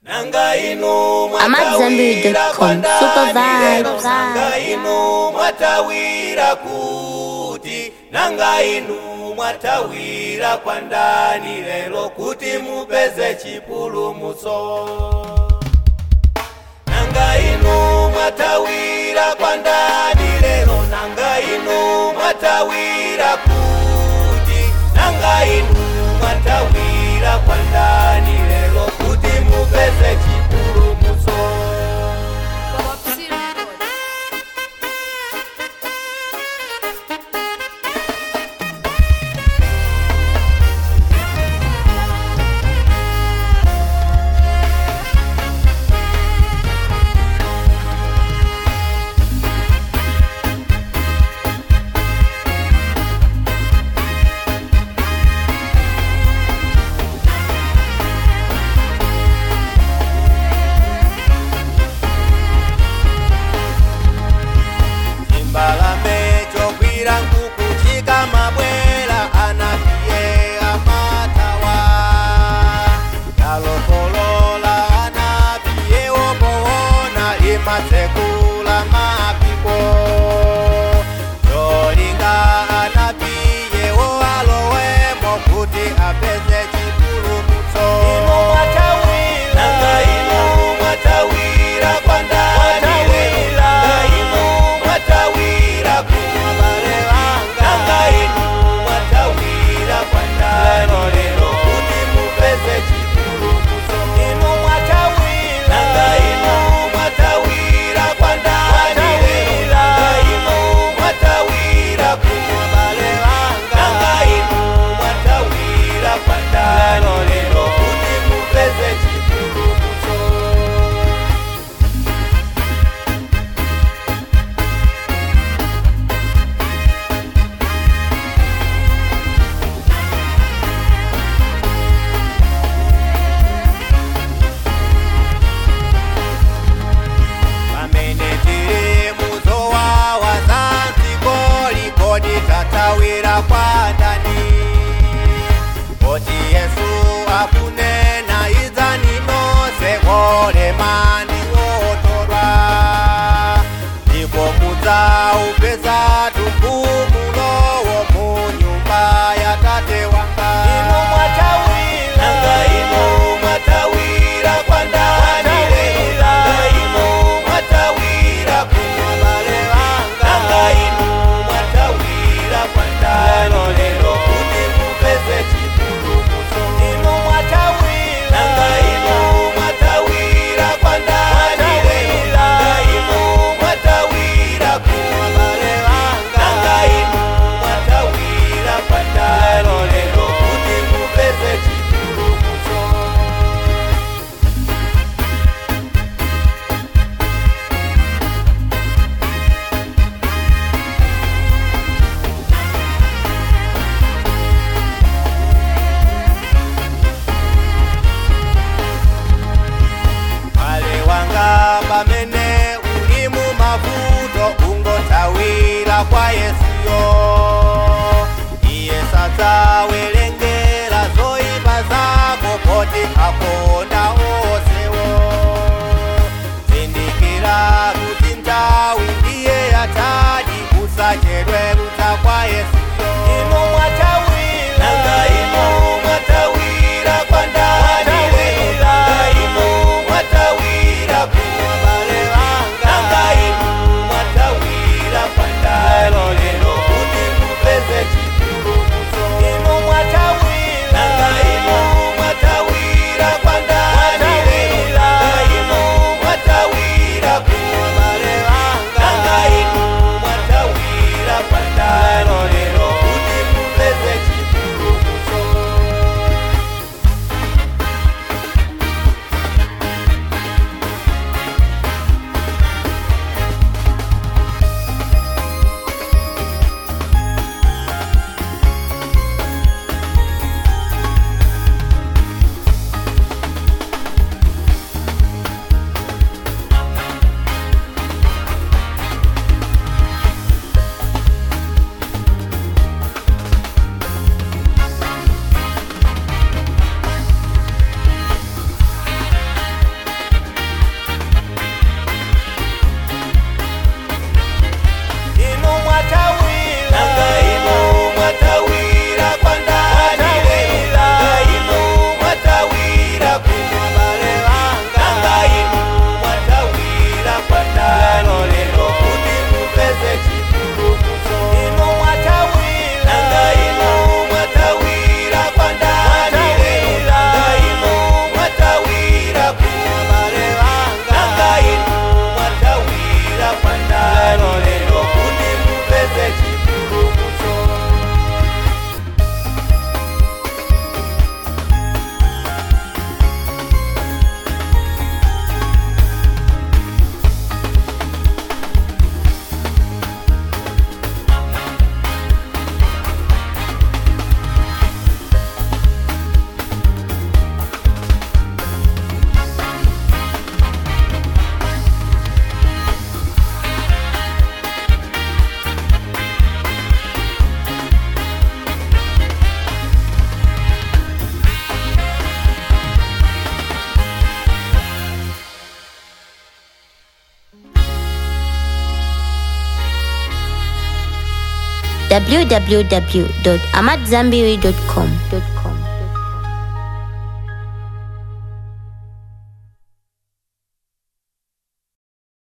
nanga inu AmadZanbury.com. Super vibes. nanga inu mwatawira kuti nanga inu mwatawira kwa ndani lero kuti mupeze chipulumutso nanga inu mwatawira kwa ndani lero nanga inu mwatawira kuti nanga inu mwatawira kwa ndani lero kuti mupeze chipulumutso chimbalame chokwira nkuku chikamabwera anapiye amatawa yalokolola anapiye wopoona imatsekula mapiko cholinga anapiyewo alowemo kuti apeze chipulumutso nanga inu mwatawira kwa ndani nanga inu mwatawira kumabale wanga nanga inu mwatawira kwa ndani lero kuti mupeze chipulumutso inu mwatawira nanga inu mwatawira kwa ndani lero nanga inu mwatawira kumabale wanga nanga inu mwatawira kwa ndani lero kuti mupeze chipulumutso pamene tiri muzowawa zanziko likodi tatawira kwa ndani koti yesu akunena idzani nonse kolemani wotorwa ndipo mudzaupeza tumpumulowo mu nyumba ya tate wanga inu mwatawira nanga inu mwatawira kwa ndani lero nanga inu mwatawira kumabale wanga nanga inu mwatawira kwa ndani lero kuti mupeze chipulumutso inu mwatawira nanga inu mwatawira kwa ndani lero nanga inu mwatawira kumabale wanga nanga inu mwatawira kwa ndani lero kuti mupeze chipulumutso Wale wanga pamene uli mu mavuto ungotawira kwa Yesuyo iye sadzawerengera zoyipa zako poti akonda onsewo zindikira kuti nthawi ndiye yatadi usachedwe kudza kwa Yesuyo inu mwatawira nanga inu mwatawira kwa ndani lero nanga inu mwatawira kumabale wanga nanga inu mwatawira kwa ndani lero kuti www.amadzambiri.com.